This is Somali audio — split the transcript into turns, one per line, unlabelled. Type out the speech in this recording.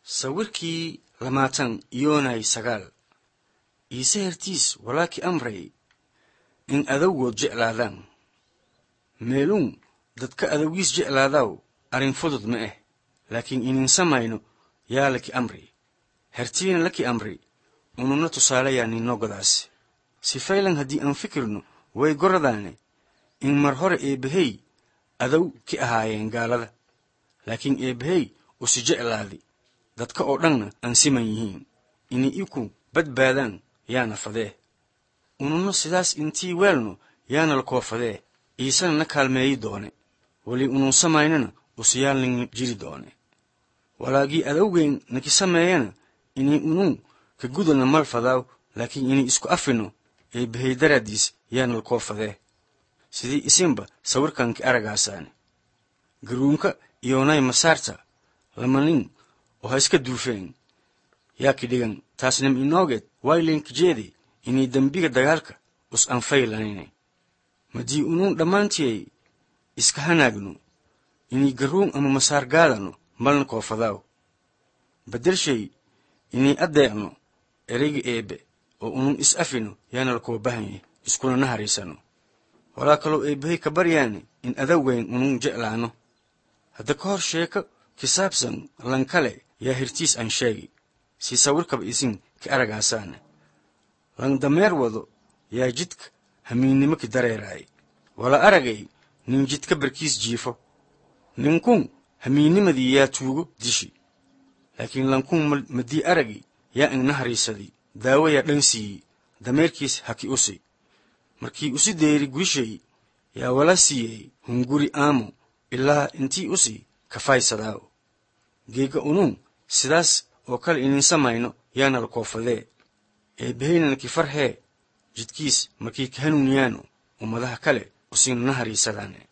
sawirkii lamaatan yoonay sagaal iise hertiis walaakii amray in adowgood jeclaadaan meeluun dadka adowgiis jeclaadaw arrin fudud ma ah laakiin inin samayno yaa laki amri hertiina laki amri ununa tusaalayaa ninno godaas sifaylan haddii aan fikirno way goradaane in mar hore eebbahey adow ki ahaayeen gaalada laakiin eebbahey usi jeclaadi dadka oo dhanna aan siman yihiin inay iku badbaadaan yaana fadee ununa sidaas intii weelno yaana la koofadee iisana na kaalmeeyi doone weli unuu samaynana usiyaalnin jiri doone walaagii adowgeyn naki sameeyana inay unuu ka gudana mal fadaaw laakiin inay isku afino eebbahey daraaddiis yaana la koofadee sidii isinba sawirkan ki aragaasaane garuunka iyoonay masaarta lama nin oo ha iska duufeen yaa ki dhigan taasnam inoogeed waylenkijeede inay dembiga dagaalka us anfaylanine madii unuun dhammaantiyay iska hanaagno inay garuun ama masaar gaadano malna koofadaaw baddelshay inay addeecno ereyga eebbe oo unuun is afino yaana la koo bahanye iskuna na hariisano walaa kaloo eebbahay ka baryaane in adowgeyn unuun jeclaano hadda ka hor sheeko ki saabsan lankale yaa hirtiis aan sheegi si sawirkaba isin ka aragaasaane lan dameer wado yaa jidka hamiinnimo ki dareeraay wala aragay nin jidka barkiis jiifo ninkun hamiinnimadii yaa tuugo dishi laakiin lankun madii aragi yaa ingna hariisadi daawo yaa dhan siiyey dameerkiis haki usi markii usi deeri gurishay yaa wala siiyey hunguri aamo ilaa intii usi kafaysadaaw geega unuun sidaas oo kale inin samayno yaana la koofadee eebbahaynana ki farhee jidkiis markii ka hanuuniyaano ummadaha kale usiina na hariisadaane